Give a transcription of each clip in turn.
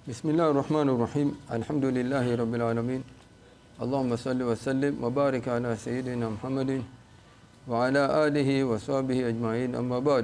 بسم الله الرحمن الرحيم الحمد لله رب العالمين اللهم صل وسلم وبارك على سيدنا محمد وعلى آله وصحبه أجمعين أما بعد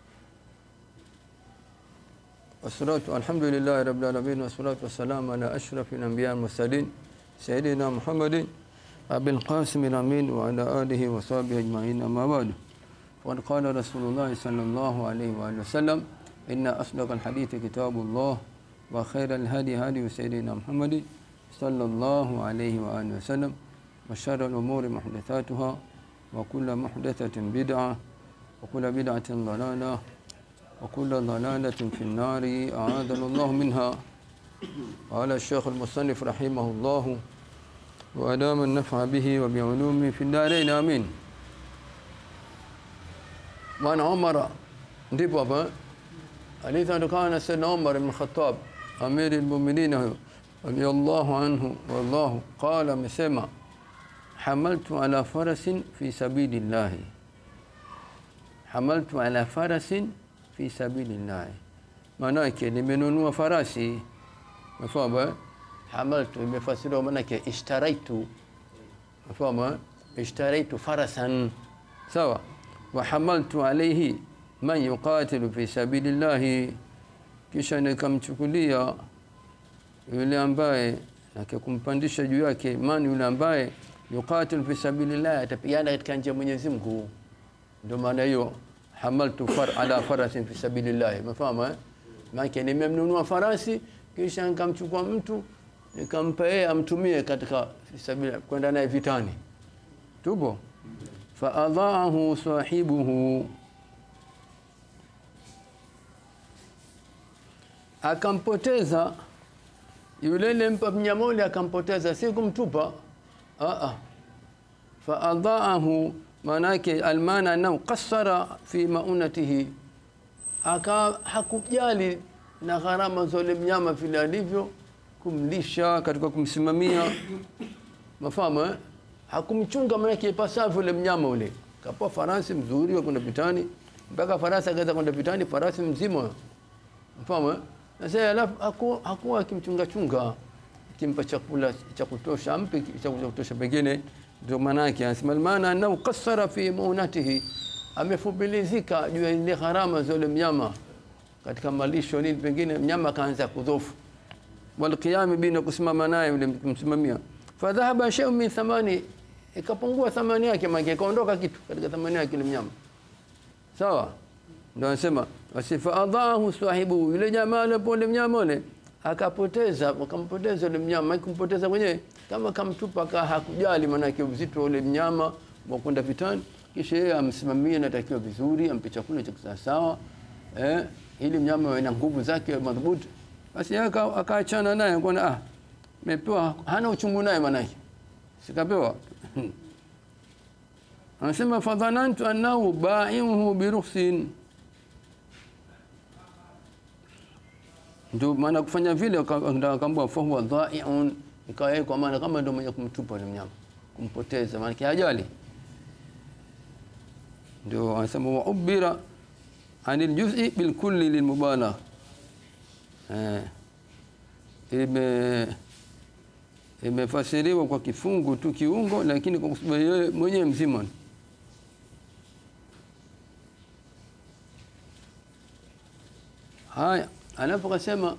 والصلاة الحمد لله رب العالمين والصلاة والسلام على أشرف الأنبياء المرسلين سيدنا محمد أبي القاسم الأمين وعلى آله وصحبه أجمعين أما بعد وقد قال رسول الله صلى الله عليه وآله وسلم إن أصدق الحديث كتاب الله وخير الهدي هدي سيدنا محمد صلى الله عليه وآله وسلم وشر الأمور محدثاتها وكل محدثة بدعة وكل بدعة ضلالة وكل ضلالة في النار أعاذنا الله منها قال الشيخ المصنف رحمه الله وأدام النفع به وبعلومه في الدارين آمين وعن عمر ndipo hapa hadithi inatokana na Sayyidina Umar ibn Khattab amiri almu'minin radiyallahu anhu wallahu qala amesema hamaltu ala farasin fi sabilillah hamaltu ala farasin fi sabilillah maana yake nimenunua farasi mfano hamaltu imefasiriwa maana yake ishtaraitu mfano ishtaraitu farasan sawa wa hamaltu alayhi man yuqatilu fi sabilillah kisha nikamchukulia yule ambaye akikumpandisha juu yake man yule ambaye yuqatilu fi sabilillah atapigana katika njia ya Mwenyezi Mungu ndio maana hiyo hamaltu far ala farasin fi sabilillah umefahamu eh maana nimemnunua farasi kisha nikamchukua mtu nikampa yeye amtumie katika fisabilillah kwenda naye vitani tupo fa adhaahu sahibuhu akampoteza yule lempa mnyama ule akampoteza si kumtupa a a fa adhaahu manake almana annahu qassara fi maunatihi aka hakujali na gharama za ule mnyama vile alivyo kumlisha katika kumsimamia mafahamu eh? hakumchunga manake ipasavyo ule mnyama ule kapoa farasi mzuri wa kwenda vitani mpaka farasi akaweza kwenda vitani farasi mzima mfahamu eh? na sasa alafu hakuwa haku akimchunga chunga kimpa chakula cha kutosha ampe cha kutosha pengine ndio maana yake anasema maana anao qassara fi maunatihi amefubilizika juu ya ile gharama za ule mnyama katika malisho nini pengine mnyama kaanza kudhofu walqiyam bina kusimama naye yule kumsimamia fadhahaba shay'un min thamani ikapungua thamani yake maana ikaondoka kitu katika thamani yake yule mnyama sawa ndio anasema wasifa adahu sahibu yule jamaa alipole mnyama ule akapoteza akampoteza yule mnyama kumpoteza mwenyewe kama kamtupa ka hakujali maana uzito ule mnyama wa kwenda vitani kisha yeye amsimamie natakiwa vizuri ampe chakula cha sawa eh ili mnyama awe na nguvu zake madhubuti basi akaachana naye kuona ah mepewa hana uchungu naye maana yake sikapewa anasema fadhanantu annahu ba'ihu biruhsin ndio maana kufanya vile akaambia fa huwa dha'iun ikawa kwa maana kama ndio mwenye kumtupa yule mnyama kumpoteza maana hajali ndio anasema wa ubira anil juz'i bil kulli lil mubalagh eh ime imefasiriwa kwa kifungu tu kiungo lakini kwa sababu yeye mwenyewe mzima haya anapokasema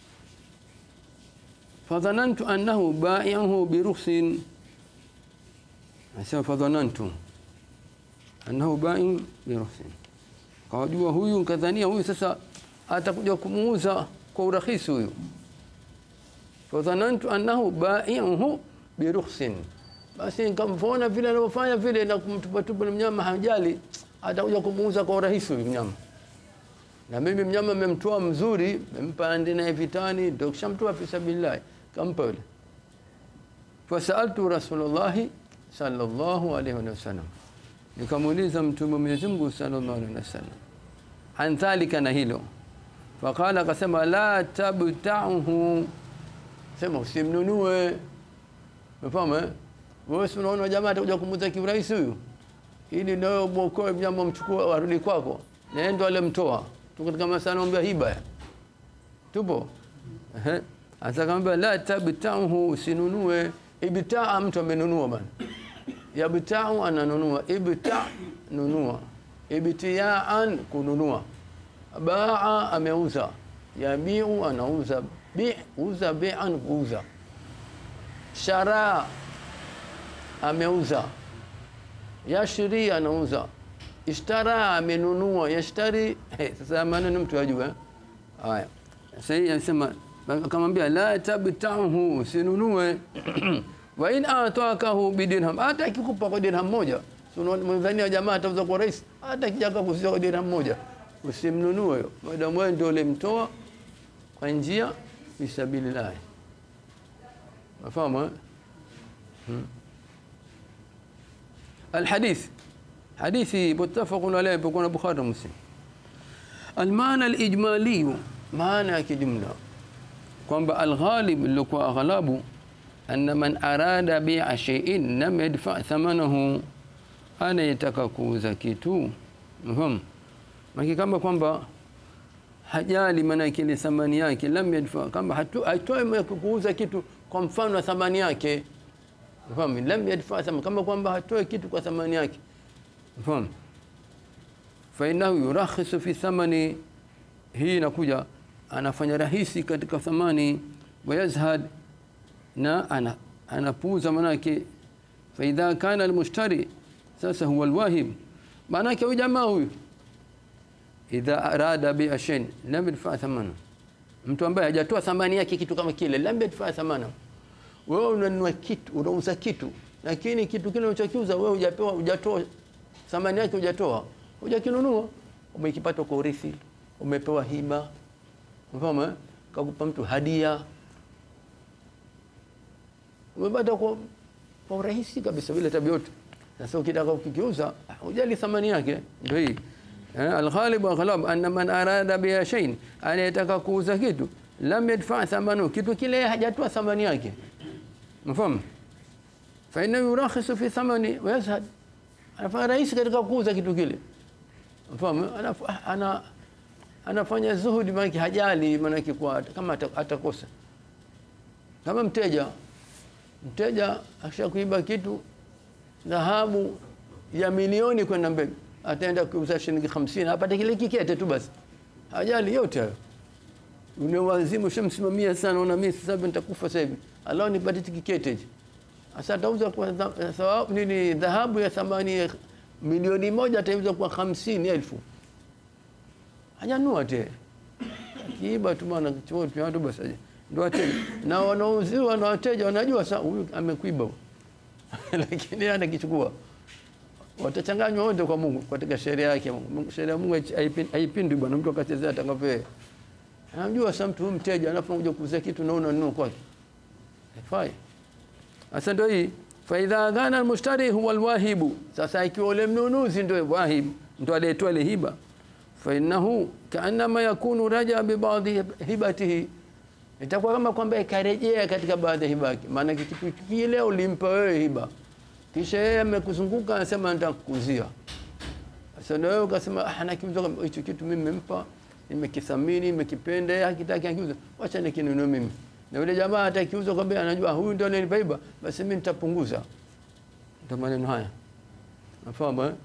fadhanantu annahu ba'i'uhu biruhsin anasema fadhanantu annahu ba'i'un biruhsin kawajua huyu kadhania huyu sasa atakuja kumuuza kwa urahisi huyu fadhanantu annahu ba'i'uhu biruhsin basi nikamvona vile anavyofanya vile na kumtupatupa mnyama hajali atakuja kumuuza kwa urahisi huyu mnyama na mimi mnyama memtoa mzuri mempa ande naye vitani ndio kishamtoa fi sabilillah kampa yule fasaltu rasulullah sallallahu alaihi wasallam nikamuuliza mtume wa Mwenyezi Mungu sallallahu alaihi wasallam an dhalika na hilo faqala akasema la tabta'uhu sema usimnunue umefahamu eh wewe unaona jamaa atakuja kumuza kiurahisi huyu ili nawe mwokoe mnyama mchukue arudi kwako na ndo alemtoa tuko katika masala ya hiba tupo Ehe. Sasa akamwambia la tabtauhu, usinunue. Ibtaa, mtu amenunua bana. Yabtau, ananunua. Ibta, nunua. Ibtiyaan, kununua. Baa, ameuza. Yabiu, anauza. Bi, uza. Bian, kuuza. Shara, ameuza. Yashri, anauza. Ishtara, amenunua. Yashtari, hey, sasa maneno mtu ajue eh? Haya, sasa hii anasema akamwambia la tabtauhu, usinunue wa in atakahu bidirham, hata akikupa kwa dirham moja, mwadhania jamaa atauza kwa rais, hata kijaka kuuza kwa dirham moja, usimnunue hiyo, madamu wewe ndio ulimtoa kwa njia fisabilillah. Mafahamu eh? Hmm. Alhadith hadithi muttafaqun alayhi kwa Bukhari na Muslim. Almaana alijmaliyu, maana ya kijumla kwamba alghalib ilikuwa aghlabu anna man arada bi'a shay'in lam yadfa thamanahu, anayetaka kuuza kitu mfahamu maki kama kwamba hajali maana kile thamani yake, lam yadfa, kama haitoe kuuza kitu kwa mfano wa thamani yake mfahamu, lam yadfa thamani, kama kwamba hatoe kitu kwa thamani yake mfahamu fainahu yurakhisu fi thamani, hii inakuja anafanya rahisi katika thamani, wayazhad na ana, anapuuza manake. Faidha kana almushtari, sasa huwa alwahib, maanake huyu jamaa huyu idha arada bia shay lam yadfa thamana, mtu ambaye hajatoa thamani yake kitu kama kile, lam yadfa thamana. Wewe unanunua kitu, unauza kitu, lakini kitu kile unachokiuza wewe hujapewa, hujatoa thamani yake, hujatoa hujakinunua umekipata kwa urithi, umepewa hiba, mfano kakupa mtu hadia, umepata kwa kwa urahisi kabisa bila tabu yote. Sasa ukitaka ukikiuza, hujali thamani yake. Ndio hii alghalib wa ghalab anna man arada biha shay'in, anayetaka kuuza kitu lam yadfa thamanu, kitu kile hajatoa thamani yake, mfano fa inna yurakhisu fi thamani wa yazhad, anafanya rahisi katika kuuza kitu kile Mfahamu, ana anafanya zuhudi, maana hajali, maana kwa kama atakosa. Kama mteja mteja akishakuiba kitu dhahabu ya milioni kwenda mbele, ataenda kuuza shilingi 50 apate kile kikete tu basi, hajali yote hayo. Ule wazimu shamsimamia sana, una mimi sasa nitakufa sasa hivi, Allah nipate kikete hichi. Sasa atauza kwa thawabu nini, dhahabu ya thamani milioni moja atauza kwa hamsini elfu hajanua te kiiba tu bwana watu basi ndio wateja na wanauziwa na wateja wanajua sasa huyu amekuiba lakini yeye anakichukua watachanganywa wote kwa Mungu katika sheria yake Mungu sheria ya Mungu haipindi bwana mtu akachezea atakavyo anajua sasa mtu mteja anapokuja kuuza kitu na unanunua kwake haifai sasa ndio hii faidha kana almushtari huwa alwahibu, sasa ikiwa ule mnunuzi ndio wahib, ndio aliyetoa ile hiba, fa innahu kaannama yakunu raja bi baadhi hibatihi, itakuwa kama kwamba ikarejea katika baadhi ya hiba yake. Maana kitu kile ulimpa wewe hiba, kisha yeye amekuzunguka anasema nataka kukuzia. Sasa ndio wewe ukasema ah, nakiuza hicho kitu mimi nimempa, nimekithamini, nimekipenda, yeye hakitaki akiuza, wacha nikinunue mimi na yule jamaa atakiuza kwamba anajua huyu ndio ananipa hiba, basi mimi nitapunguza. Ndio maneno haya, nafahamu eh?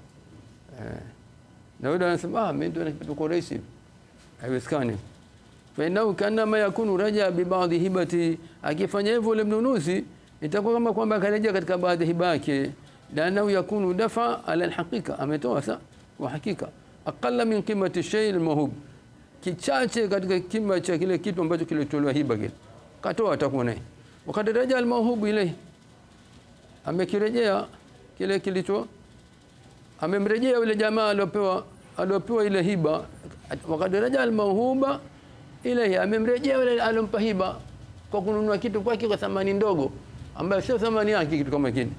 Na yule anasema ah, mimi ndio nakipata kwa rahisi, haiwezekani. Fa innahu kana ma yakunu raja bi baadhi hibati, akifanya hivyo yule mnunuzi itakuwa kama kwamba akarejea katika baadhi hiba yake, lanahu yakunu dafa ala alhaqiqa, ametoa sa kwa hakika aqalla min qimati shay almahub, kichache katika kima cha kile kitu ambacho kilitolewa hiba kile katoa atakuwa naye wakati raja almauhubu ile amekirejea kile kilicho amemrejea yule jamaa aliopewa aliopewa ile hiba wakati raja almauhuba ile amemrejea yule alompa hiba kwa kununua kitu kwake kwa thamani ndogo ambayo sio thamani yake kitu kama kile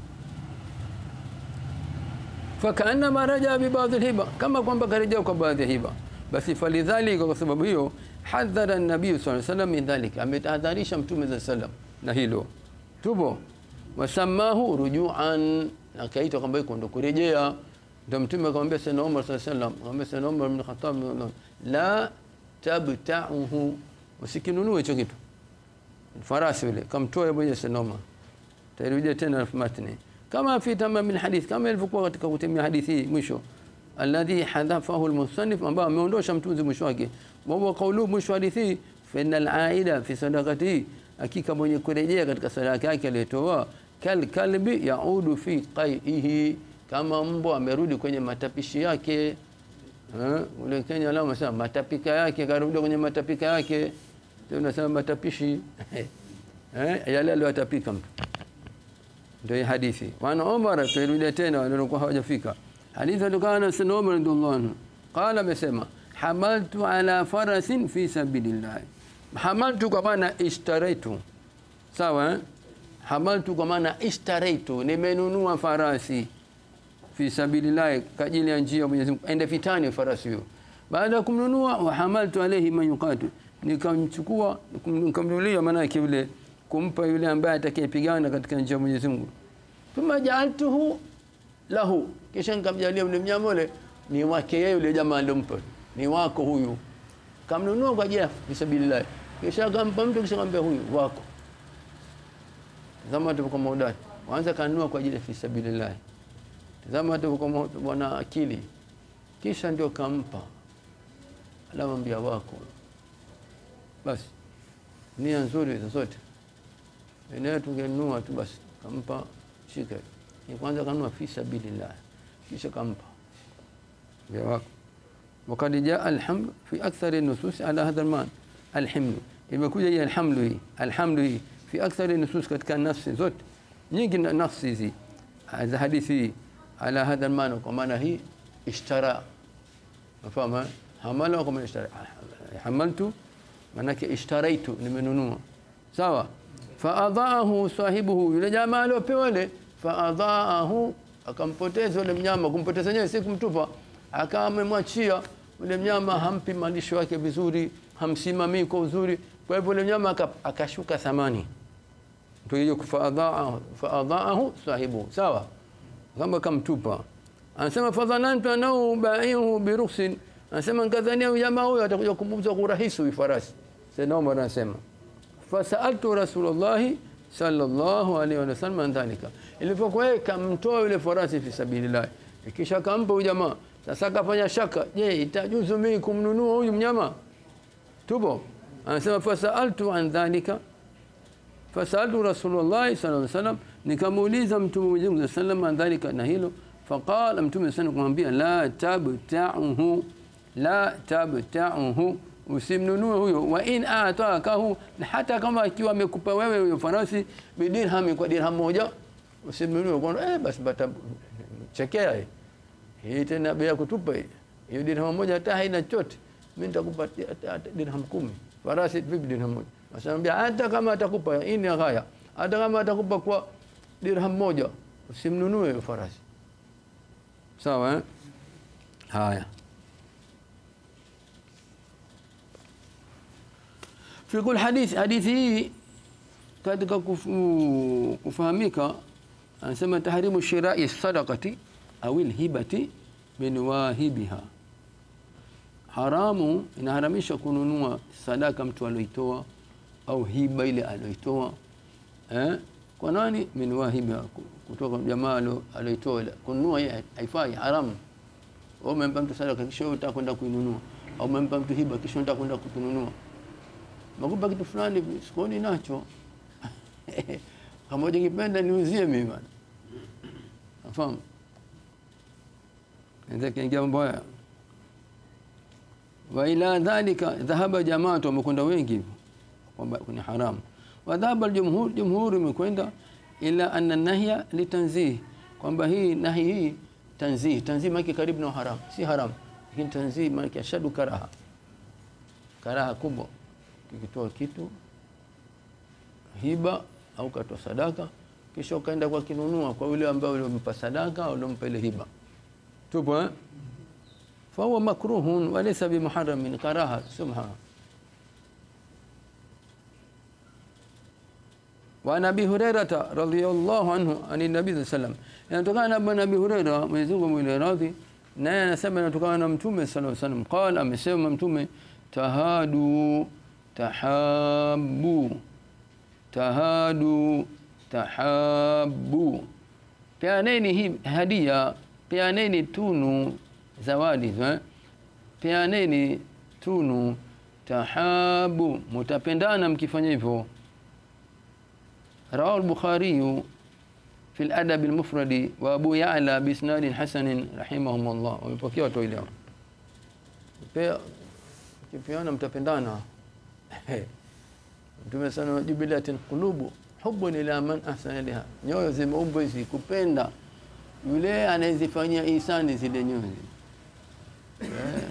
fakaannama raja bi baadhi hiba kama kwamba karejea kwa baadhi ya hiba basi falidhalika kwa sababu hiyo hadhara nabii sallallahu alaihi wasallam min dhalika, ametahadharisha mtume za sallam na hilo tupo. Wasamahu rujuan, akaitwa kwamba iko ndo kurejea. Ndio mtume akamwambia sayyidina Umar sallallahu alaihi wasallam, akamwambia sayyidina Umar ibn Khattab, la tabta'uhu, usikinunue hicho kitu farasi yule kamtoa mwenye sinoma tairudia tena matni kama fi tamam min hadith kama ilivyokuwa katika kutimia hadithi hii mwisho alladhi hadhafahu almusannif ambao ameondosha mtunzi mwisho wake wa huwa qawlu mwisho hadithi fa innal aida fi sadaqati hakika mwenye kurejea katika sadaka yake aliyotoa kal kalbi yaudu fi qaihi kama mbwa amerudi kwenye matapishi yake eh ule Kenya lao wanasema matapika yake karudi kwenye matapika yake ndio unasema matapishi eh yale aliyotapika mtu ndio hadithi wana Umar tuirudi tena waliokuwa hawajafika hadithi kutokana na Sayyidina Umar radhiallahu anhu qala amesema hamaltu ala farasin fi sabilillah hamaltu kwa maana ishtaraitu sawa eh? hamaltu kwa maana ishtaraitu nimenunua farasi fi sabilillah kwa ajili ya njia ya Mwenyezi Mungu ende vitani farasi huyo baada ya kumnunua wa hamaltu alayhi man yuqatu nikamchukua nikamnunulia maana yake yule kumpa yule ambaye atakayepigana katika njia ya Mwenyezi Mungu thumma ja'altuhu lahu kisha nikamjalia yule mnyama yule ni wake yeye yule jamaa aliyompa ni wako huyu kamnunua kwa ajili ya fisabilillah kisha akampa mtu kisha akamwambia huyu wako zama tuko maudani waanza kanunua kwa ajili ya fisabilillah zama tuko bwana akili kisha ndio kampa alamwambia wako basi nia nzuri zote eneo tungenunua tu basi kampa shika ni kwanza kanunua fi sabilillah kisha kampa vya wako وقد جاء الحمل في أكثر النصوص على هذا المعنى الحمل imekuja hii alhamdu hii alhamdu hii fi akthari nusus katika nafsi zote nyingi nafsi hizi za hadithi ala hadha almaana kwa maana hii ishtara mafahama hamala kwa maana ishtara hamaltu manake ishtaraitu nimenunua sawa faadhaahu sahibuhu yule jamaa aliopewa ile faadhaahu akampoteza yule mnyama kumpoteza yeye si kumtupa akawa amemwachia yule mnyama hampi malisho yake vizuri hamsimamii kwa uzuri kwa hivyo yule mnyama akashuka thamani ndio hiyo faadhaahu faadhaahu sahibu sawa kama kamtupa anasema fadhanantu anau baihu birukhsin anasema nikadhania jamaa huyo atakuja kumuuza kwa urahisi huyu farasi sasa Umar anasema fasaltu rasulullah sallallahu alaihi wasallam an dhalika ilipokuwa yeye kamtoa yule farasi fi sabilillah kisha kampa huyu jamaa sasa akafanya shaka je itajuzu mimi kumnunua huyu mnyama tupo anasema fasaltu an dhalika fasaltu rasulullah sallallahu alaihi wasallam nikamuuliza mtume Mwenyezi Mungu sallallahu alaihi dhalika na hilo faqala mtume sana kumwambia la tabta'uhu la tabta'uhu usimnunue huyo wa in atakahu hata kama akiwa amekupa wewe huyo farasi bidirham kwa dirham moja usimnunue kwa eh basi bata chekea hii hii tena bei ya kutupa hii hiyo dirham moja hata haina chochote mimi nitakupa dirham kumi farasi vipi dirham moja Asamwambia hata kama atakupa hii ni ghaya hata kama atakupa kwa dirham moja usimnunue hiyo farasi sawa eh? haya fi kul hadith hadithi hii katika kufu, kufahamika anasema tahrimu shirai sadaqati au hibati min wahibiha haramu inaharamisha kununua sadaka mtu alioitoa au hiba ile alioitoa eh kwa nani min wahibiha kutoka jamaa alioitoa kununua haifai haramu au umempa mtu sadaka kisha unataka kwenda kuinunua au umempa mtu hiba kisha unataka kwenda kununua nakupa kitu fulani sikoni nacho kama ukipenda niuzie mimi bwana nafahamu ndio kiingia mambo haya wa ila dhalika dhahaba jamaatu wamekwenda wengi hivyo kwamba ni haramu wa dhahaba aljumhur jumhur imekwenda ila anna nahya litanzih kwamba hii nahi hii tanzih tanzih maana karibu na haram si haram lakini tanzih maana ashadu karaha karaha kubwa ukitoa kitu hiba au katoa sadaka kisha ukaenda kwa kinunua kwa yule ambaye ulimpa sadaka au ulimpa ile hiba tupo eh فهو مكروه وليس بمحرم من كراهه سبحانه وعن ابي هريره رضي الله عنه عن النبي صلى الله عليه وسلم yanatokana na Nabii Huraira Mwenyezi Mungu mwenye radhi naye anasema inatokana na Mtume sallallahu alaihi wasallam qala amesema Mtume tahadu tahabu tahadu tahabu peaneni hii hadia peaneni tunu zawadi eh? peaneni tunu tahabu mutapendana mkifanya hivyo rawahu al-bukhari في الأدب المفرد وأبو يعلى بإسناد حسن رحمهم الله wamepokea watu ile pia kipiana mtapendana Mtume sana jubilatil qulubu hubbun ila man ahsana ilaha nyoyo zimeumbwa hizi kupenda yule anayezifanyia ihsani zile nyoyo eh.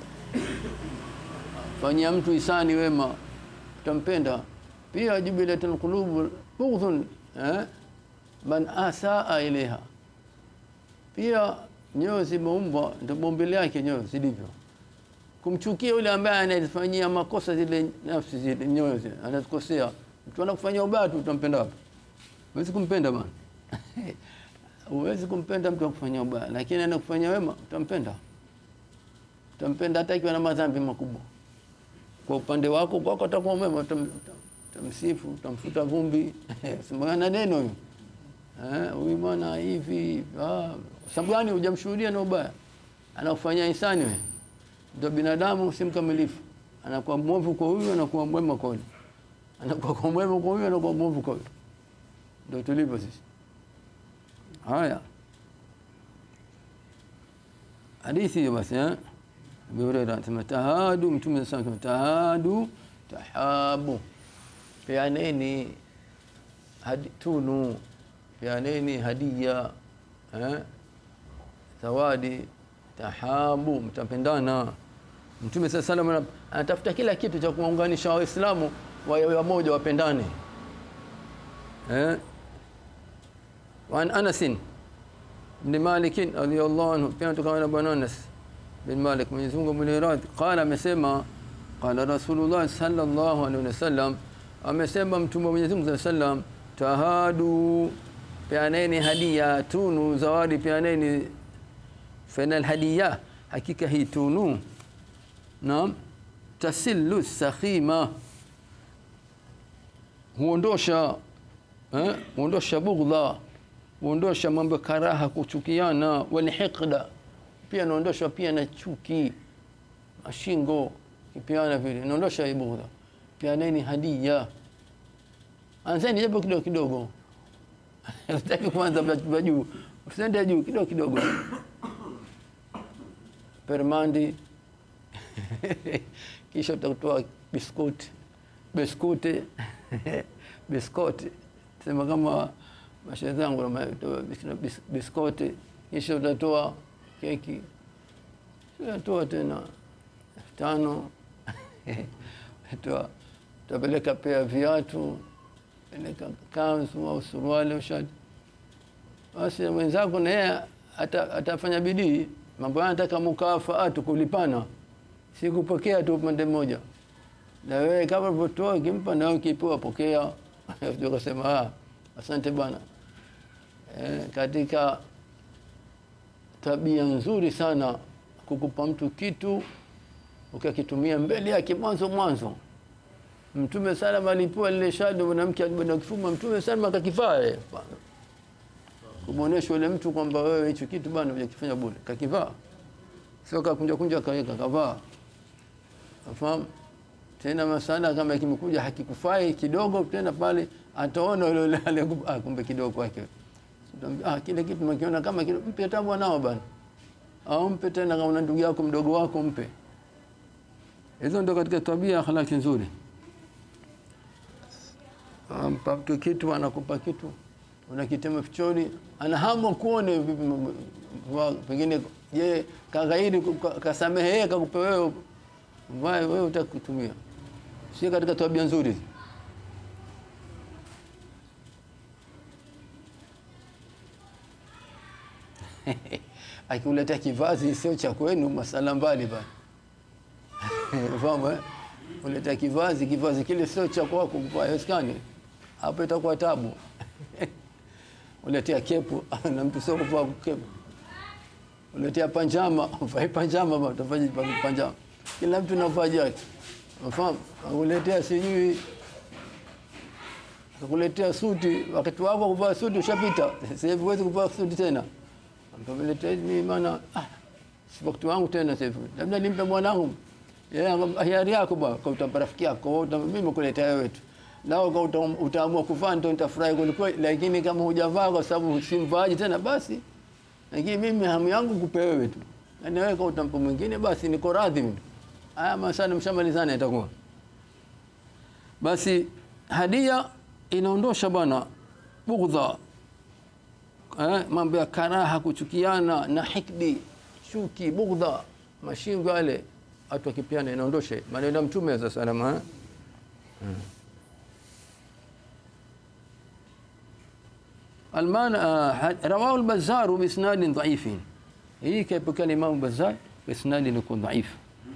fanyia mtu ihsani wema utampenda pia jubilatil qulubu bughdhun eh man asaa ilaiha pia nyoyo zimeumbwa ndio bombele yake nyoyo zilivyo kumchukia yule ambaye anazifanyia makosa zile nafsi zile nyoyo zile anazikosea mtu anakufanyia ubaya tu utampenda wapi huwezi kumpenda bwana huwezi kumpenda mtu akufanyia ubaya lakini anakufanyia wema utampenda utampenda hata ikiwa na madhambi makubwa kwa upande wako kwako atakuwa mwema utamsifu utamfuta vumbi simana neno hiyo eh huyu bwana hivi ah sababu gani hujamshuhudia na ubaya anakufanyia ihsani wewe ndio binadamu si mkamilifu anakuwa mwovu kwa huyu anakuwa mwema kwa huyu anakuwa kwa mwema kwa huyu anakuwa mwovu kwa huyu ndio tulivyo sisi haya hadithi hiyo basi eh Abu Hurairah anasema tahadu mtume sana tahadu tahabu peaneni hadi tunu peaneni hadia eh zawadi tahabu mtapendana mtume sasa salam anatafuta kila kitu cha kuunganisha waislamu wawe wamoja wapendane eh وعن انس بن مالك رضي الله عنه pia tukana bwana Anas bin Malik Mwenyezi Mungu mwenye qala amesema qala Rasulullah sallallahu alaihi wasallam amesema mtume wa Mwenyezi Mungu sallam tahadu peaneni hadia tunu zawadi peaneni فإن الهدية hakika hii tunu naam tasillu sakhima huondosha eh huondosha bughdha huondosha mambo karaha kuchukiana walhiqda pia naondosha pia na chuki mashingo kipiana vile naondosha hii bughdha pia nini hadia anzeni japo kidogo kidogo usitaki kwanza juu usiende juu kidogo kidogo permandi kisha utatoa biskuti biskuti biskuti sema kama mashehe zangu biskuti kisha utatoa keki utatoa tena tano toa utapeleka pia viatu peleka kanzu au suruali au shati basi mwenzako na yeye atafanya bidii mambo haya nataka mukafaatu kulipana si kupokea tu upande mmoja na wewe kama ulivyotoa ukimpa na ukipewa pokea ndio kusema ah asante bwana e, katika tabia nzuri sana kukupa mtu kitu ukakitumia mbele yake mwanzo mwanzo mtume sallam alipewa lile shado mwanamke alibada kifuma mtume sallam akakivaa kumuonesha yule mtu kwamba wewe hicho kitu bwana hujakifanya bure kakivaa sio kakunja kunja kaweka kavaa afahamu tena masala kama kimekuja hakikufai kidogo tena pale ataona yule yule ah kumbe kidogo kwake ah kile kitu mkiona kama kile mpe hata bwanao bwana au mpe tena kama una ndugu yako mdogo wako mpe hizo ndio katika tabia akhlaki nzuri ampa mtu kitu anakupa kitu unakitema fichoni ana hamu kuone pengine je kaghairi kasamehe yeye kakupa wewe vae wewe utakutumia si katika tabia nzuri akiuletea kivazi sio cha kwenu masala mbali bana fahamu eh uletea kivazi kivazi kile sio cha kwako kuvaa haiwezekani hapo itakuwa tabu uletea kepu na mtu sio kuvaa kepu uletea panjama uvai panjama bwana utafanya panjama kila mtu na vazi yake unafahamu akuletea sijui akakuletea suti wakati wako kuvaa suti ushapita sasa hivi huwezi kuvaa suti tena akamletea mimi maana ah si wakati wangu tena sasa hivi labda nimpe mwanangu yeye yeah, hiari yako bwana kwa utampa rafiki yako utampa mimi nimekuletea wewe tu nao kwa uta, utaamua kuvaa ndio nitafurahi kwelikweli lakini kama hujavaa kwa sababu simvaaji tena basi lakini mimi hamu yangu kupe wewe tu na wewe kwa utampa mwingine basi niko radhi mimi haya masana mshamalizana itakuwa basi hadia inaondosha bwana bugdha eh, mambo ya karaha kuchukiana na hikdi chuki bugdha mashingo yale watu wakipiana inaondoshe maneno ya mtume za salama eh? hmm. المعنى رواه البزار باسناد ضعيف هي كيف كان الامام البزار باسناد يكون ضعيف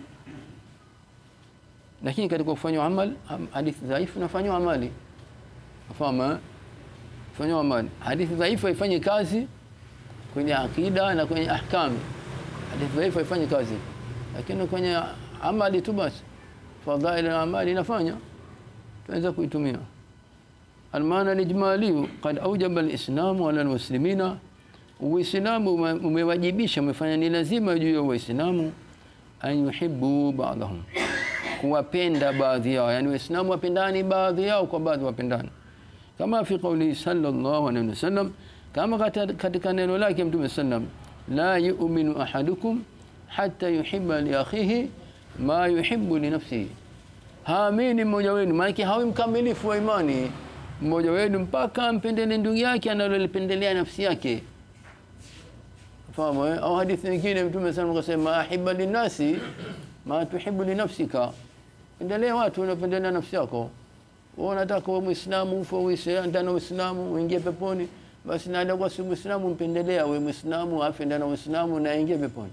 lakini katika kufanywa amal hadithi dhaifu nafanywa amali fahamu fanywa amali hadithi dhaifu haifanye kazi kwenye akida na kwenye ahkami hadithi dhaifu haifanye kazi lakini kwenye amali tu basi fadhail amali inafanya tunaweza kuitumia المعنى الإجمالي قد أوجب الإسلام على المسلمين Uislamu umewajibisha umefanya ni lazima juu ya Waislamu an yuhibbu ba'dahum, kuwapenda baadhi yao, yani Waislamu wapendani baadhi yao kwa baadhi wapendani, kama fi qawli sallallahu alaihi wasallam, kama katika neno lake Mtume sallam, la yu'minu ahadukum hatta yuhibba li akhihi ma yuhibbu li nafsihi, haamini mmoja wenu, maana hawi mkamilifu wa imani mmoja wenu mpaka ampendele ndugu yake analolipendelea nafsi yake. Fahamu eh? Au hadithi nyingine Mtume sana akasema ahibba linasi ma tuhibbu li nafsika, pendelea watu unapendelea nafsi yako. Wewe unataka uwe Muislamu ufe uishi ndani ya Uislamu uingie peponi, basi na ndio si Muislamu mpendelea wewe Muislamu afe ndani ya Uislamu na aingie peponi.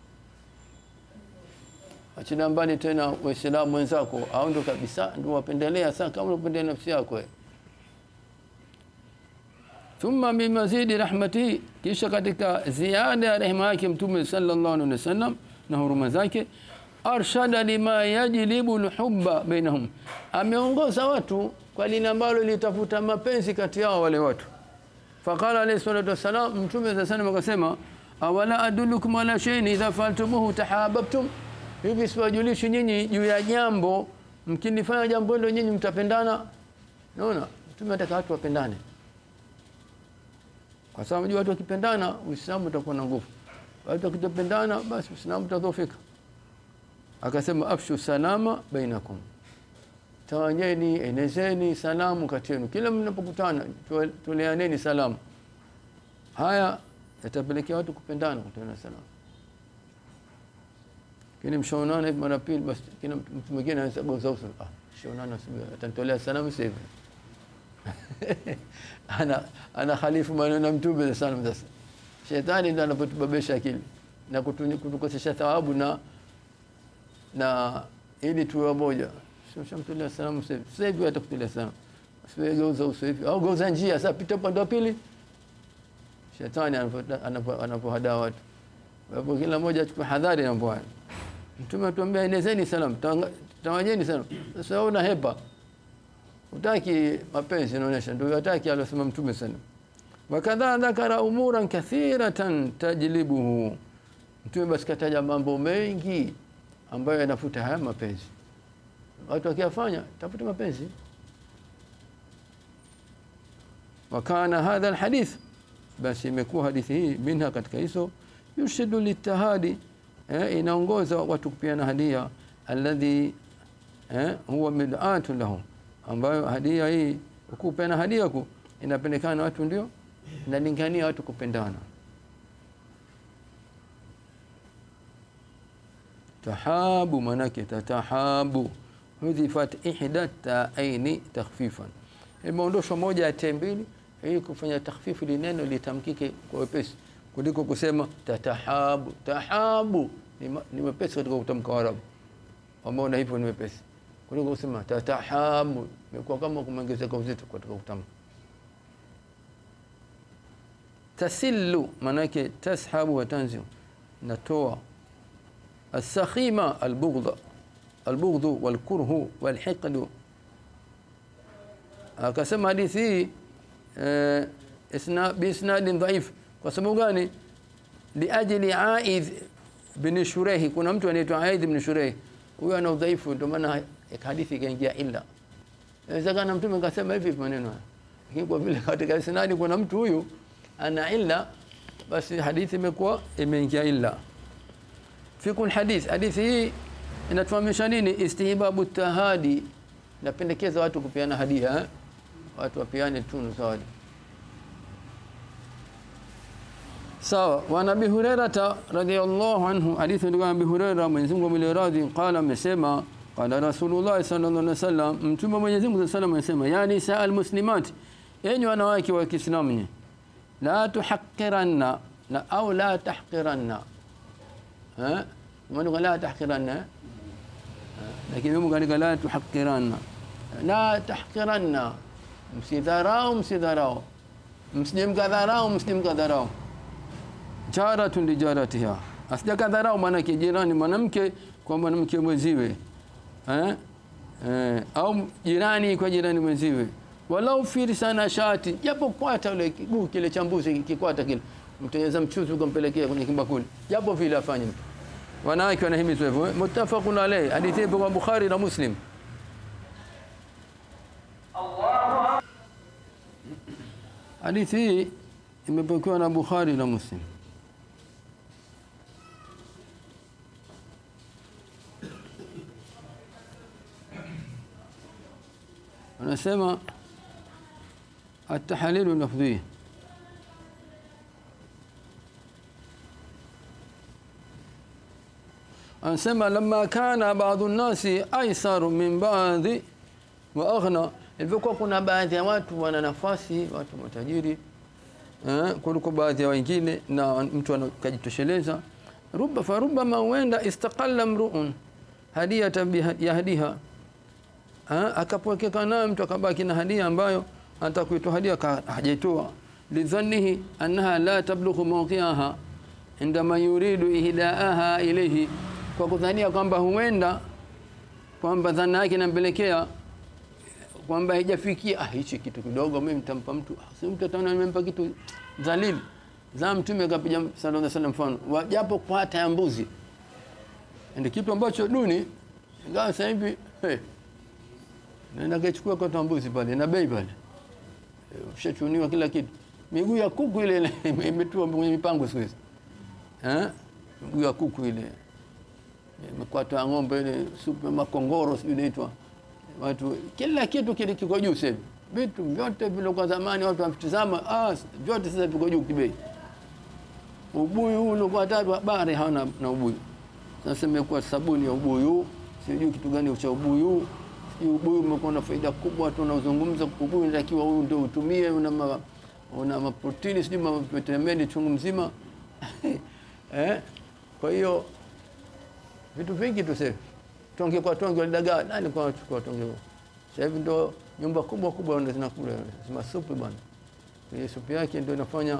Achana mbali tena Waislamu wenzako, au ndo kabisa ndio wapendelea sana kama unapendelea nafsi yako wewe thumma min mazidi rahmatihi, kisha katika ziada ya rehema yake Mtume sallallahu alaihi wasallam na huruma zake, arshada lima yajlibu lhubba bainahum, ameongoza watu kwa lile ambalo litafuta mapenzi kati yao wale watu. Faqala alayhi salatu wassalam, Mtume sallallahu alaihi wasallam akasema, awala adullukum ala shay'in idha fa'altumuhu tahabbtum, hivi siwajulishi nyinyi juu ya jambo mkinifanya jambo hilo nyinyi mtapendana. Naona Mtume anataka watu wapendane kwa sababu unajua watu wakipendana Uislamu utakuwa na nguvu. Watu wakitopendana basi Uislamu utadhoofika. Akasema afshu salama bainakum, tawanyeni, enezeni salamu kati yenu, kila mnapokutana toleaneni salamu. Haya yatapelekea watu kupendana, kutoana salamu. Kini mshaonana hivi mara pili, basi kila mtu mwingine anaweza geuza uso, ah, shaonana, atanitolea salamu sasa hivi ana ana khalifu maneno ya Mtume sallam. Sasa shetani ndo anapotubabesha akili na kutukosesha thawabu na na ili tuwe wamoja. Shamtolea salamu sasa hivi, sasa hivi atakutolea salamu, asiwe geuza uso hivi au geuza njia, sasa pita upande wa pili. Shetani anapohadaa watu, kwa hivyo kila mmoja achukue hadhari na mbwana. Mtume atuambia enezeni salamu, tawanyeni salamu. Sasa wewe unahepa utaki mapenzi inaonyesha ndio yataki aliyosema mtume sana wakadha dhakara umuran kathiratan tajlibuhu mtume basi kataja mambo mengi ambayo yanafuta haya mapenzi watu wakiyafanya tafuta mapenzi wakana hadha alhadith basi imekuwa hadithi hii minha katika hizo yurshidu litahadi eh, inaongoza watu kupiana hadia alladhi eh, huwa mid'atu lahum ambayo hadia hii ukupena hadia ku inapendekana na watu ndio inalingania watu kupendana. Tahabu manake tatahabu hudhifat ihda taaini takhfifan, imeondoshwa moja ya te mbili ili kufanya takhfifu li neno litamkike kwa wepesi kuliko kusema tatahabu. Tahabu ni wepesi katika kutamka Arabu, ambao na hivyo ni wepesi kuliko kusema tatahabu, imekuwa kama kumeongezeka uzito katika kutamka. Tasillu manake tashabu wa tanziu, natoa. Asakhima albughdha, albughdhu walkurhu walhiqdu akasema hadithi hii eh, isna biisnadin dhaif kwa sababu gani liajli aidh bin shurehi kuna mtu anaitwa aidh bin shurehi huyo ana udhaifu ndio maana hadithi ikaingia illa inawezekana mtume kasema hivi maneno haya lakini kwa vile katika isnadi kuna mtu huyu ana illa basi hadithi imekuwa imeingia illa fikul hadith hadithi hii inatufahamisha nini istihbabu tahadi napendekeza watu kupeana hadia eh? watu wapeane tunu zawadi sawa wa nabi hurairata radhiyallahu anhu hadithi ndio nabi hurairah Mwenyezi Mungu mwenye radhi qala amesema qala rasulullah sallallahu alaihi wasallam mtume Mwenyezi Mungu sallallahu alaihi wasallam yani saa almuslimat enyi wanawake wa Kiislamu ni la tuhaqqiranna na au la tahqiranna eh maana la tahqiranna lakini Mungu kaandika la tuhaqqiranna la tahqiranna msidharau msidharau msijemkadharau msijemkadharau jaratun lijaratiha asijakadharau maana jirani mwanamke kwa mwanamke mwenziwe eh? Eh, au jirani kwa jirani mwenziwe walau firsana shati japo kwata ule kiguu kile cha mbuzi kikwata kile mtengeza mchuzi ukampelekea kwenye kimbakuli japo vile afanye mtu wanawake wanahimizwa hivyo eh? muttafaqun alayhi hadithi ipo kwa Bukhari na Muslim hadithi hii imepokewa na Bukhari na Muslim anasema atahalilu lafdhi anasema lama kana baadhi nasi aisaru min baadhi wa aghna ilivyokuwa kuna baadhi ya watu wana nafasi watu matajiri eh, kuliko baadhi ya wengine na mtu anakajitosheleza ruba farubama huenda istaqalla mruun hadiyata yahdiha akapokeka nayo mtu akabaki na hadia ambayo anataka kuitoa hadia hajaitoa lidhannihi annaha la tablughu mawqi'aha indama yuridu ihdaaha ilayhi kwa kudhania kwamba huenda kwamba dhana yake inampelekea kwamba haijafikia ah hichi kitu kidogo mimi nitampa mtu si mtu ataona nimempa kitu dhalili za mtume akapiga sallallahu alaihi wasallam mfano wajapo kwa hata ya mbuzi ndio kitu ambacho duni ingawa sasa hivi hey, Nenda kachukua kwa tambuzi pale na bei pale. Ushachuniwa kila kitu. Miguu ya kuku ile imetua kwenye mipango siku hizi. Eh? Miguu ya kuku ile. Mkwato ya ng'ombe ile supu makongoro sijui inaitwa. Watu kila kitu kile kiko juu sasa. Vitu vyote vile kwa zamani watu wamtizama ah vyote sasa viko juu kibei. Ubuyu ule kwa tatu habari hawana na ubuyu. Sasa imekuwa sabuni ya ubuyu, sijui kitu gani cha ubuyu ubuyu umekuwa na faida kubwa, watu wanaozungumza ubuyu unatakiwa huyu ndio utumie, una ma, una maprotini sijui mavitamini chungu mzima eh? Kwa hiyo vitu vingi tu sasa, tonge kwa tonge walidagaa nani kwa wachukua tonge huo. Sasa hivi ndo nyumba kubwa kubwa ndio zinakula sema supu bwana, ile supu yake ndio inafanya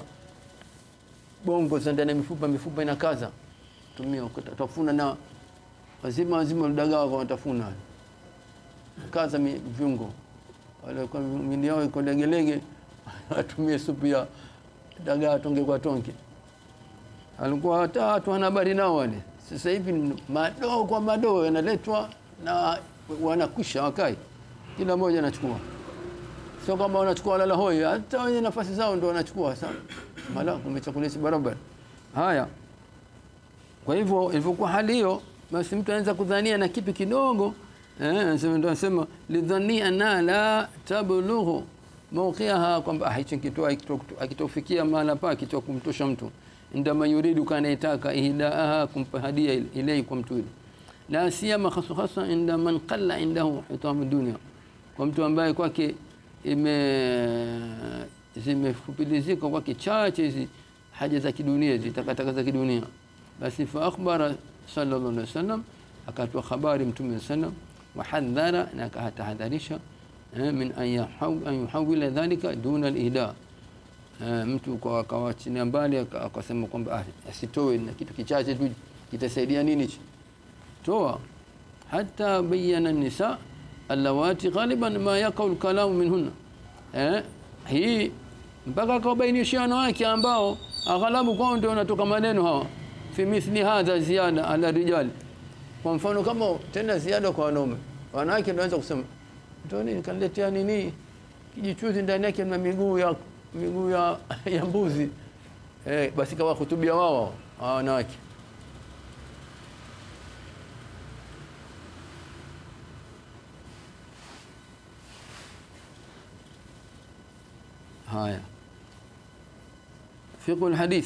bongo za ndani ya mifupa, mifupa inakaza, tumia utafuna na wazima wazima walidagaa kwa watafuna kaza viungo wale kwa mili yao iko legelege atumie supu ya dagaa tonge kwa tonge alikuwa hata watu wana habari nao wale sasa hivi madoo kwa madoo yanaletwa na wanakwisha wakai kila mmoja anachukua sio kama wanachukua lala hoi hata wenye nafasi zao ndio wanachukua sasa mala kumechakulisi barabara haya kwa hivyo ilivyokuwa hali hiyo basi mtu anaweza kudhania na kitu kidogo eh ndio nasema lidhani anna la tablughu mawqiaha kwamba hichi kitu akitofikia mahala pa kitu kumtosha mtu ndama yuridu kana itaka ihdaaha kumpa hadia ilay kwa mtu ile la siyama khasa khasa inda man qalla indahu hitam dunya kwa mtu ambaye kwake ime zimefupilizika kwake chache hizi haja za kidunia zitakataka za kidunia basi fa akhbara sallallahu alaihi wasallam akatoa habari mtume sallam wahadhara na akatahadharisha min an yuhawila dhalika duna al-ihda mtu kwa akawachilia mbali akasema kwamba asitoe na kitu kichache tu kitasaidia nini toa hatta bayyana nisa allawati ghaliban ma yaqau lkalamu minhunna eh, hii mpaka akawabainishia wanawake ambao aghalabu kwao ndio wanatoka maneno hawa fi mithli hadha ziada ala rijali kwa mfano kama tena ziada kwa wanaume wanawake ndio wanaweza kusema ndio nini kaniletea nini kijichuzi ndani yake na miguu ya miguu ya, ya mbuzi eh, basi kawa hutubia wao hawa wanawake haya fiqh alhadith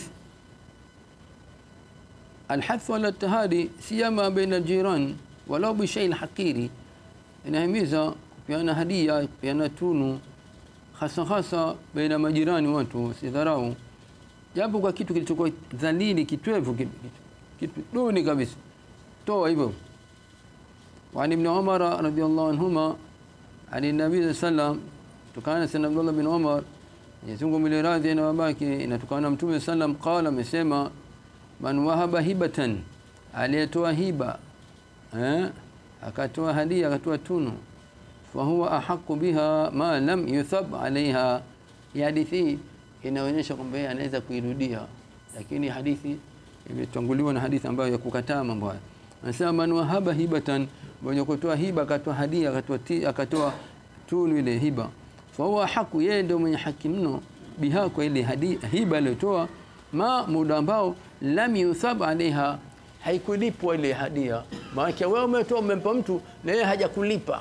الحث على التهادي سيما بين الجيران ولو بشيء حقيري inahimiza kupeana hadia kupeana tunu hasa hasa baina majirani watu sidharau japo kwa kitu kilichokuwa dhalili kitwevu kitu, kitu duni kabisa toa hivyo وعن ابن عمر رضي الله عنهما عن النبي صلى الله عليه وسلم tukana sana Abdullah bin Umar Mwenyezi Mungu miliradhi na wabaki inatukana Mtume sallam qala amesema man wahaba hibatan aliyetoa hiba eh akatoa hadia akatoa tunu fa huwa ahqqu biha ma lam yuthab alaiha hadithi inaonyesha kwamba yeye anaweza kuirudia lakini hadithi imetanguliwa na hadithi ambayo ya kukataa mambo haya anasema man wahaba hibatan mwenye kutoa hiba akatoa hadia akatoa akatoa tunu ile hiba fa huwa haku yeye ndio mwenye haki mno biha kwa ile hadia hiba aliyotoa ma muda ambao lam yuthab alaiha haikulipwa ile hadia maana wewe umetoa umempa mtu na yeye hajakulipa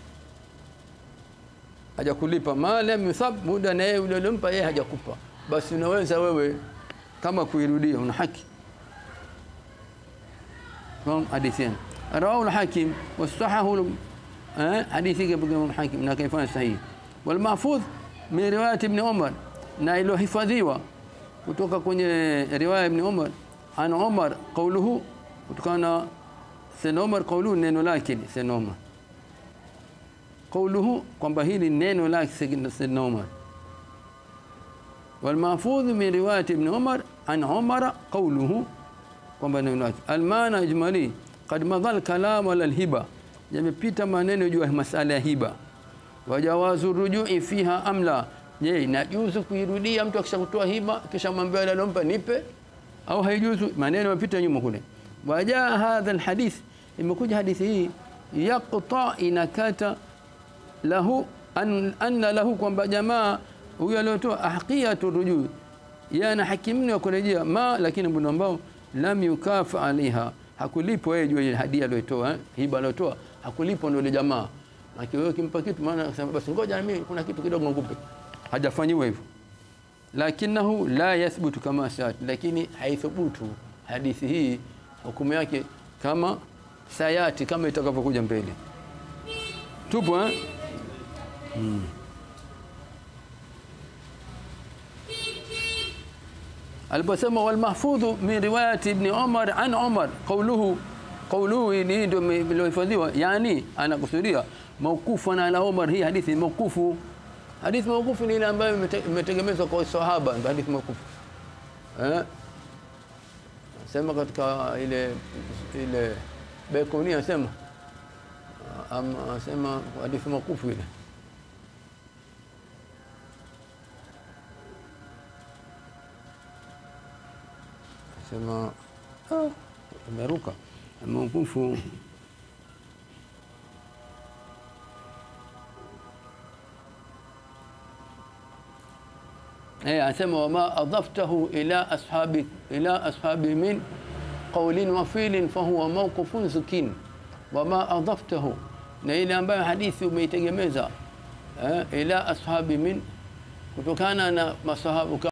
hajakulipa ma lam yuthab muda na yeye uliompa yeye hajakupa basi unaweza wewe kama kuirudia una haki فهم حديثين رواه الحاكم والصححه حديثي كما الحاكم na kaifanya sahihi والمحفوظ من روايه ابن عمر na iliyohifadhiwa kutoka kwenye riwaya ibn Umar an Umar qawluhu kutokana Sayyidina Umar qawluhu neno lake Sayyidina Umar qawluhu kwamba hili neno lake Sayyidina Umar والمحفوظ من روايه ابن عمر عن عمر قوله kwamba neno lake almana ijmali qad madhal kalam ala alhiba yamepita maneno juu ya masala ya hiba wajawazu rujui fiha amla je inajuzu kuirudia mtu akishakutoa hiba kisha mwambie yule alompa nipe au haijuzu maneno yamepita nyuma kule wajaa hadha alhadith imekuja hadithi hii yaqta inakata lahu an, anna lahu kwamba jamaa huyo aliyotoa ahqiyatu rujui yana hakimni wa kurejea ma lakini mbona ambao lam yukafa alaiha hakulipo yeye juu ya hadia aliyotoa eh? hiba aliyotoa hakulipo ndio ile jamaa lakini wewe kimpa kitu maana akasema basi ngoja mimi kuna kitu kidogo ngupe hajafanyiwa hivyo lakinahu la yathbutu kama saat lakini haithubutu hadithi hii hukumu yake kama sayati kama itakavyokuja mbele tupo eh? hmm. aliposema walmahfudhu min riwayati ibn Umar an Umar qawluhu qawluhu ni ndio iliyohifadhiwa yani anakusudia maukufu na ala Umar hii hadithi maukufu hadithi maukufu ni ile ambayo imetegemezwa kwa sahaba ndio hadithi maukufu eh sema katika ile ile Bekoni anasema ama anasema hadithi maukufu ile sema ah, imeruka maukufu eh anasema wama adaftahu ila ashabi ila ashabi min qawlin wa fi'lin fahuwa mawqufun zukin wama adaftahu na ile ambayo hadithi umeitegemeza eh, ila ashabi min kutokana na masahabu